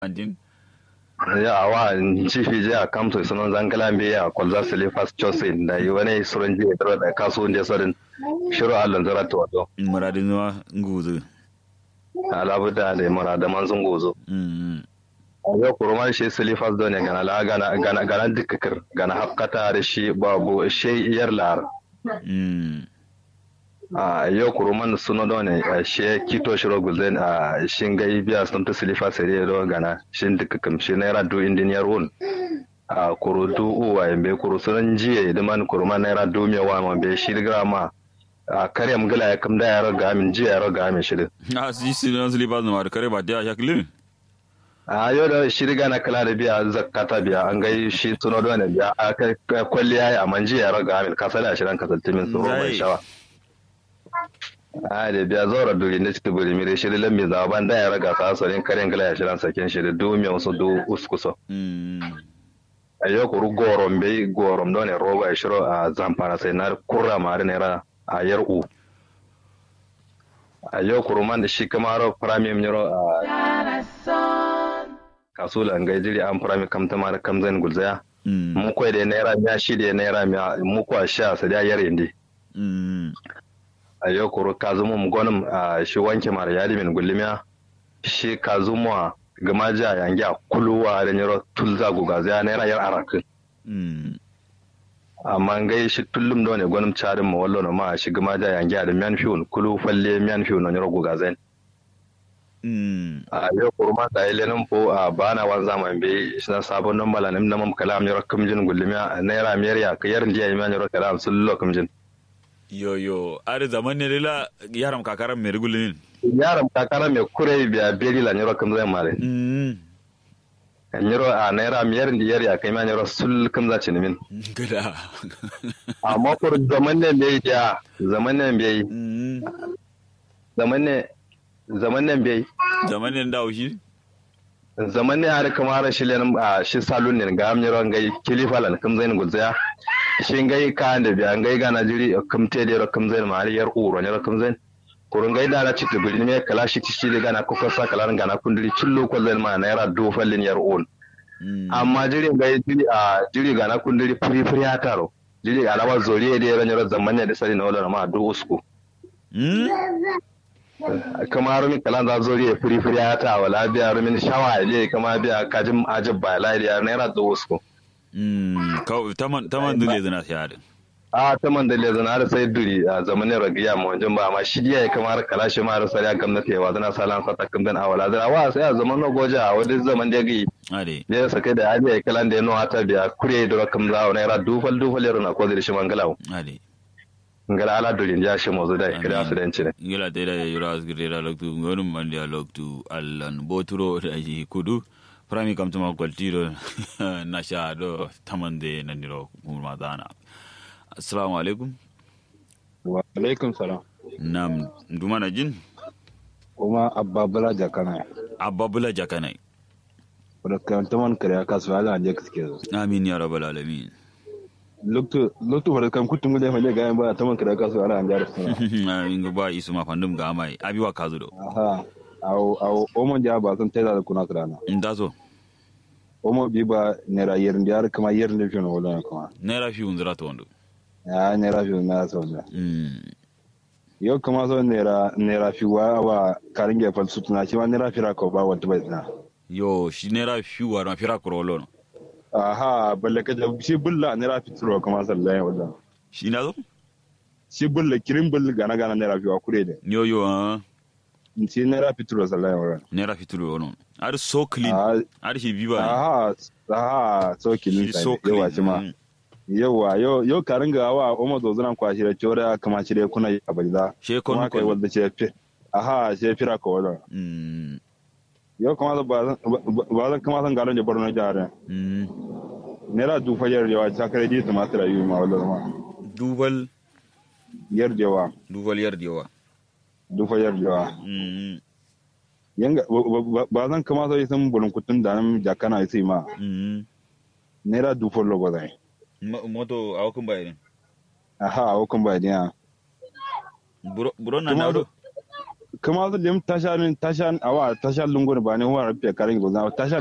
andin ya awa chifi je a kamto sunan zangala mbe ya kwalza silifas chosin da yi wani surun je da da kasu je sorin shiru allan zara to wato muradin zuwa nguzu alabu da da mara da manzun gozo mm a yau kurma shi silifas don ne gana la gana gana gana dikkir gana hakkata da shi babu shi yar lar mm a yau kuruman suna don ne shi kito shiro gulden a shin gai biya sun ta silifas sai do gana shin dikkim shi naira do indiniyar wun a kuru du uwa yambe kuru sunan jiye idan man kuru man naira du me wa man be shi ma a kare am gala ya kam da yaro ga min jiya yaro ga min shirin a si si na slippers no kare ba da shaklin a yau da shi riga na kala da biya zakata biya an gai shi suno da ne biya a kai kwalliya ya man jiya yaro ga min ka sala shirin ka salti min tsoro mai shawa a da biya zora duri ne cikin buri mire shi lan mi zaban da yaro ga sa sorin karen gala ya shirin sakin shi da du me wasu du uskuso mm a yau kuru gorom bai gorom don ne roba ya shiro a zamfara sai na kurra mari naira a yar u a yau kuru man da shi kamaro premium yaro a kasula an gaijiri an prami kamta mara kamzan gulzaya mm mu kwai da naira miya shi da naira miya mu kwa sha sa da yar indi mm a yau kuru kazumu mu gonim a shi wanke mara yadi min gulmiya shi kazumu a gama ja yangi a kuluwa da yaro tulza gugazaya naira yar arakin mm amma ngai shi tullum do ne gwanim charin ma wallo no ma shi gama da yangi da miyan fiun kulu falle miyan fiun no rogo gazen mm a yau kurma da ile nan po a bana wan zaman be shi na sabon nan bala nan nam kalam yoro kamjin gullimiya naira miyar ya ka yarin diya miyan yoro kalam sullo kamjin yo yo are zaman ne la yaram kakaran mai rigulin yaram kakara me kure biya beri la yoro kamzan mare mm yoro a naira miyar diyar ya kai miyan yoro sul kamza cinimin gada amma kur zaman ne bai ya zaman ne bai mm zaman ne zaman ne bai zaman ne dawo shi zaman ne har kamar shi len a shi salon ne ga amnyaro ngai kilifalan kam zain gulzaya shi ngai ka da biya ngai ga najiri kam te de kam zain ma yar uro ne kam zain kurun ngai da na ci tubuli ne kala shi ci de gana ko sa kala ga na kundiri cillo ko zain ma naira do fallin yar on mm amma jiri ngai jiri a jiri ga na kundiri furi furi ya taro jiri ga na wa zoriye de ran yaro zaman ne da sari na wala ma do usku mm kamar min kalan za zori ya furi furi ya ta wala biya rumin shawa ne kama biya kajin ajib ba lai da naira do usku mm ka taman taman dole zana shi hadin a ta man da lezan har sai duri a zamanin ragiya mu wajen ba amma shi ya kamar kalashi ma har sai ya gwamnati wa zana salan sa takin dan awala da wa sai a zaman no goja a wani zaman da gi ade ya sake da hali ya kalan da ya no hata biya kure da rakam za wa naira dufal dufal yaro na ko da shi mangalawo ade ngala ala durin ya shi mozo da kira su dan cire ngila tera ya yura asgirera loktu ngonum mandi a loktu allan boturo da ji kudu prami kam tuma kwaltiro na sha do tamande na niro kuma dana assalamu alaikum wa alaikum salam nam nduma na jin kuma abba bala jakana abba bula jakanai wadda karanta man kare ka su ala je kaske zo amin ya rabbal alamin lokto lokto wadda kan kutun gule fanye ga yan ba ta man kare ka su ala an jar suna amin ga ba isu ma fandum ga mai abiwa kazudo aha au au omo ja ba san tayar da kuna krana ndazo omo bi ba nera yerin da kama yerin da fiye wala kuma naira fi unzira to wando ya nera fiye na sa wala mm yau kama so nera nera fi wa wa karin gefal su tuna shi ma nera fi ko ba wata bai tuna yo shi naira fi wa na fira kurolo no aha balle ka shi bulla nera fi turo kama sallaye wala shi nazo shi bulla kirin bulla gana gana nera fi wa kure da yo yo ah shi nera fi turo sallaye wala naira fi turo no ar so clean Ah, ar shi biba aha aha so kilin shi sa so yawa clean shi ma mm. yawa yo yo karin ga wa o mazo zuran kwashi da chora kama shi da kuna a balza she kon kuma kai kon wanda ce fi aha she fira ko wala mm yo kuma ba zan ba zan kuma san garin da Borno jare mm nera du fajar yawa ta kare di tumatir ayi ma wala ma dubal yar yawa dubal yar diwa du fajar yawa mm yanga ba- ba- ba zan kuma sai san bulun kutun da nan jakana sai ma mm nera du follo ba zai Mo- moto awakun bayirin aha o kun ba dia buro buro na Kuma nado kama zo lim tasha tasha awa tasha lungun ba ne wa rafiya karin go tasha